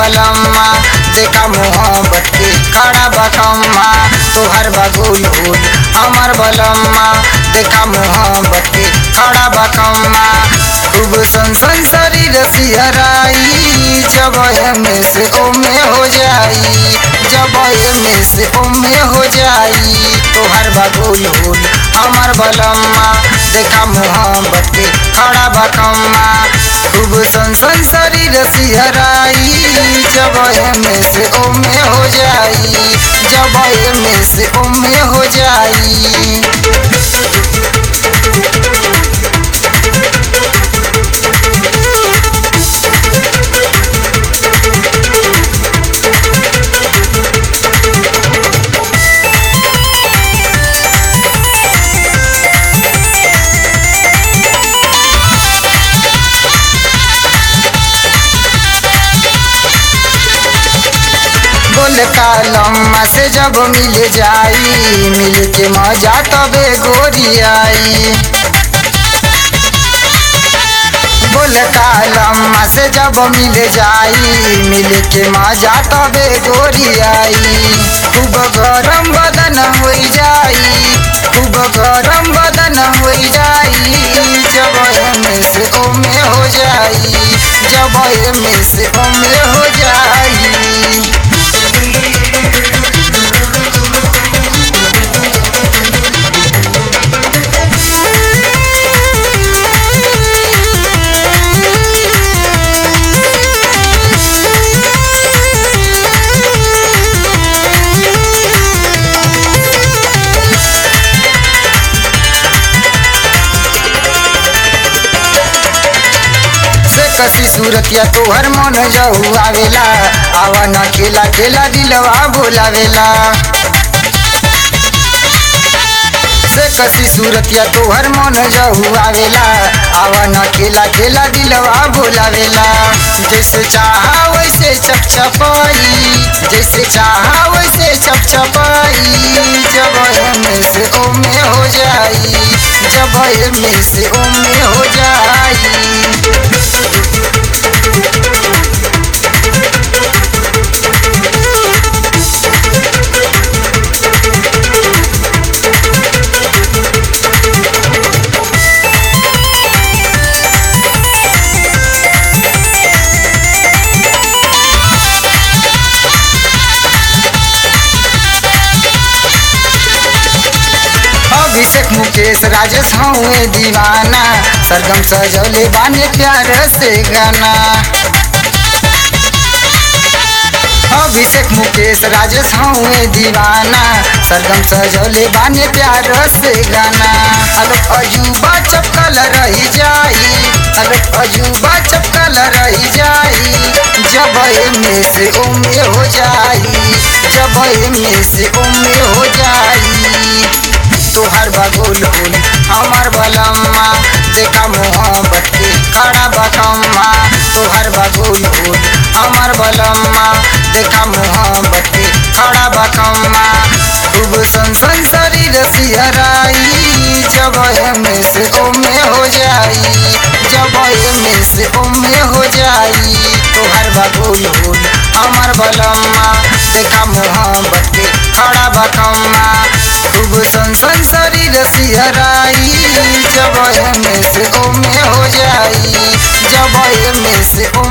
बलम्मा देखा मोहब्बत के खड़ा बकम्मा तोहर बगुल हुल हमर बलम्मा देखा मोहब्बत के खड़ा बकम्मा खूब सनसन शरीर सिहराई जब में से ओमे हो जाई जब में से ओमे हो जाई तोहर बगुल हुल हमर बलम्मा देखा मोहब्बत के खड़ा बकम्मा खूब सनसन शरीर सिहराई जब में से ओमे हो जाई जब में से ओमे हो जाई बोल कालम्मा से जब मिल जाई मिल के मजा तबे गोरी आई बोल कालम्मा से जब मिल जाई मिल के मजा तबे गोरी आई खूब गरम बदन हो जाई खूब गरम बदन हो जाई जब में से ओमे हो जाई जब में से ओमे हो जाई से कसी सूरतिया तोहर मन जहू आवेला आवा न खेला खेला दिलवा बोलावेला से कसी सूरतिया तोहर मन जहू आवेला आवा न खेला खेला दिलवा बोलावेला जैसे चाहा वैसे चपचपाई जैसे चाहा वैसे चपचपाई जब में से ओमे हो जाई जब में से ओमे हो जाई अभिषेक मुकेश राजेश हूँ दीवाना सरगम सजौले बाने प्यार से गाना अभिषेक मुकेश राजेश हूँ दीवाना सरगम सजौले बाने प्यार से गाना अलग अजूबा चपकल रही जाई अलग अजूबा चपकल रही जाई जब में से उम्र हो जाई जब में से उम्र हो जाई तोहर बगुल हुल हमर बलम्मा देखा मोहब्बत के खड़ा बकम्मा तोहर बगुल हुल हमर बलम्मा देखा मोहब्बत के खड़ा बकम्मा खूब सनसन शरीर सिहराई जब में से ओमे हो जाई जब में से ओमे हो जाई तोहर बगुल हुल हमर बलम्मा देखा मोहब्बत के खड़ा बकम्मा खूब सनसन शरीर सिहराई जब में से ओमे हो जाई जब में से